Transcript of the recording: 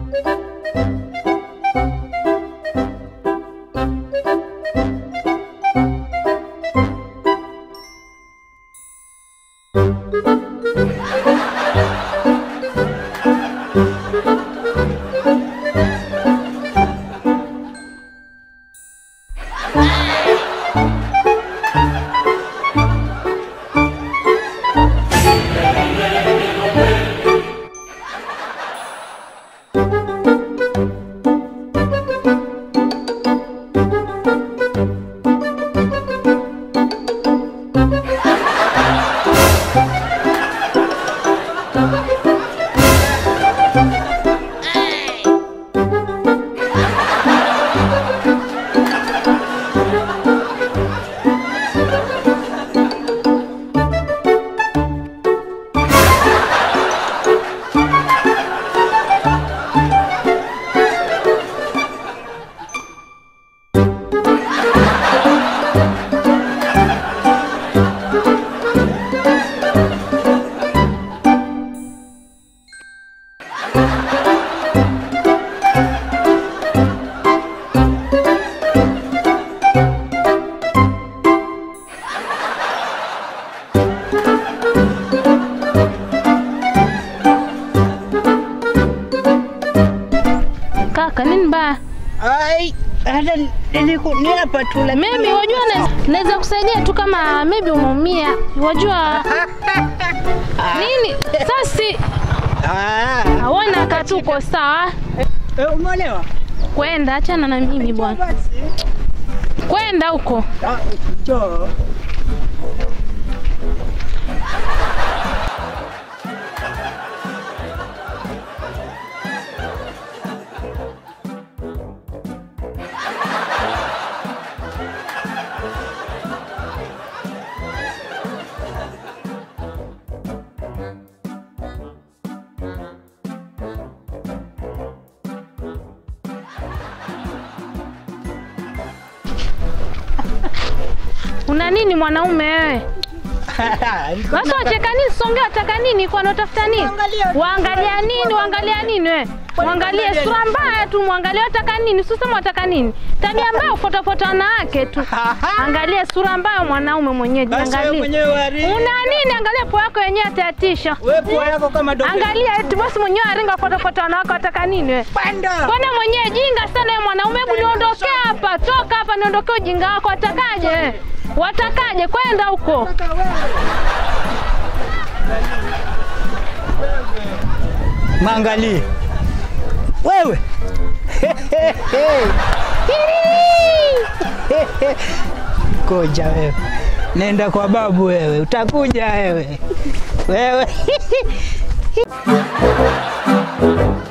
Kaka, nini mbaya? Ai, hata niliku ni hapa tu lakini Maybe wajua na- naweza kusaidia tu kama maybe umeumia. Wajua nini? Sasa Ah, hawana katuko sawa. eh, umeolewa? Kwenda achana na mimi bwana. Basi. Kwenda huko. Ah, njoo. Una nini mwanaume wewe? Sasa wacheka nini? Songea wataka nini? Kwa unatafuta nini? Waangalia- Waangalia nini? Waangalia nini wewe? Mwangalie waangalia sura mbaya tu, mwangalie wataka nini? Usisema wataka nini? Tabia mbaya ufuatafuata wanawake tu. Angalia sura mbaya mwanaume mwenyewe, Basi wewe jiangalie. mwenyewe wari. Una nini? Angalia pua yako yenyewe atayatisha. Wewe pua yako kama dobe. Angalia eti bosi mwenyewe aringa fuatafuata wanawake wataka nini wewe? Panda. Mbona mwenyewe jinga sana wewe mwanaume, hebu niondokee hapa, toka hapa, niondokee ujinga wako. Watakaje? Watakaje? Kwenda huko. Maangalie. Wewe. Koja wewe. Nenda kwa babu wewe, utakuja wewe. Wewe.